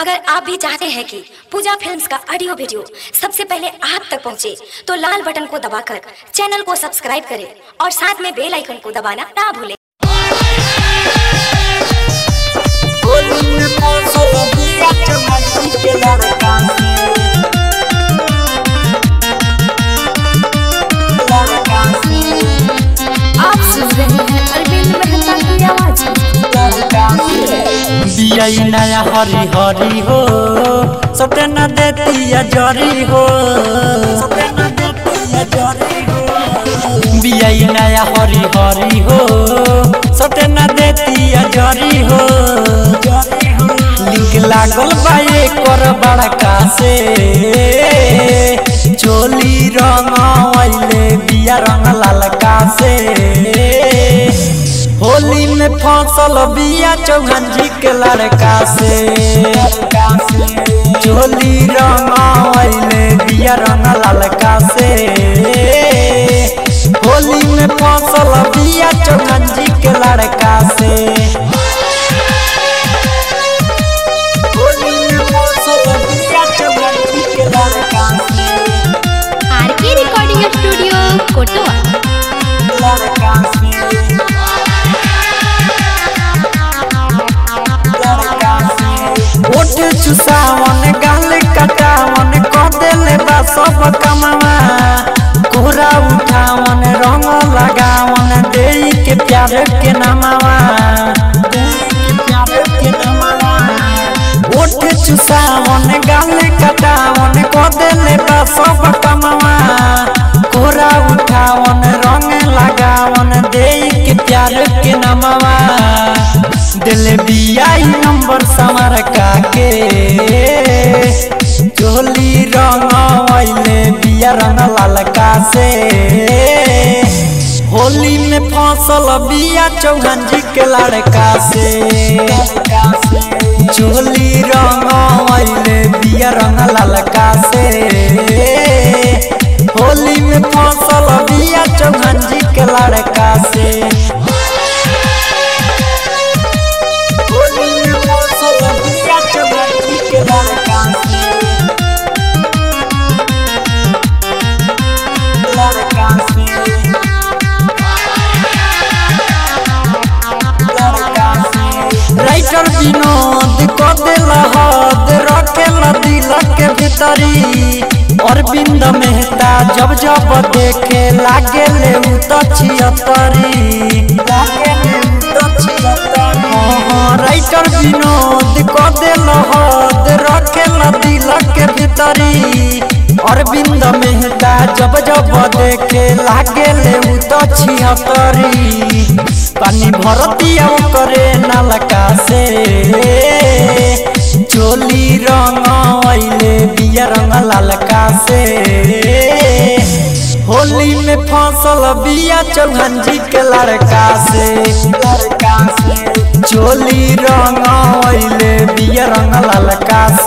अगर आप भी चाहते हैं कि पूजा फिल्म्स का ऑडियो वीडियो सबसे पहले आप तक पहुंचे, तो लाल बटन को दबाकर चैनल को सब्सक्राइब करें और साथ में बेल आइकन को दबाना ना भूलें आप सुन रहे हैं अरविंद मेहता की आवाज बियाई नया हरी हरी हो सटे न देती जरी हो सटे न देती जरी हो बियाई नया हरी हरी हो सटे न देती जरी हो लिंक लागल बा कर बड़का से चोली रंग आइले बिया रंग लालका से होली में फसल बिया चौहान जी के लड़का से चोली रंग आइले बिया रंग लालका से होली में फसल बिया चौहान जी के लड़का से होली में फसल बिया चौहान जी के लड़का से आर के रिकॉर्डिंग स्टूडियो कोटवा लड़का से ओठ चुसावन गाल कटावन कह देले बा सब कमावा कोहरा उठावन रंग लगावन देई के प्यार के नमावा ओठ चुसावन गाल कटावन कह देले बा सब कमावा कोहरा उठावन रंग लगावन देई के प्यार के नमावा दिल बियाई नंबर समर काके चोली रंग आइले बिया रंग लालका से होली में फसल बिया चौहान जी के लड़का से चोली रंग आइले बिया रंग लालका से होली में फसल बिया चौहान जी के लड़का से होली में फसल बिया चौहान जी के लड़का से लड़का से लड़का से राइटर विनोद को दिल हद रखेल दिल के भीतरी अरविंद मेहता जब जब देखे लागे ले उ तो छियतरी लागे ले उ तो छियतरी हाँ, राइटर विनोद को दिल हद रखेल दिल के भीतरी अरविंद मेहता जब जब देखे लागे ले उ तो छिहतरी पानी भरतिया करे नलका से चोली रंग आइले बिया रंग लालका से होली में फसल बिया चौहान जी के लड़का से लड़का से चोली रंग आइले बिया रंग लालका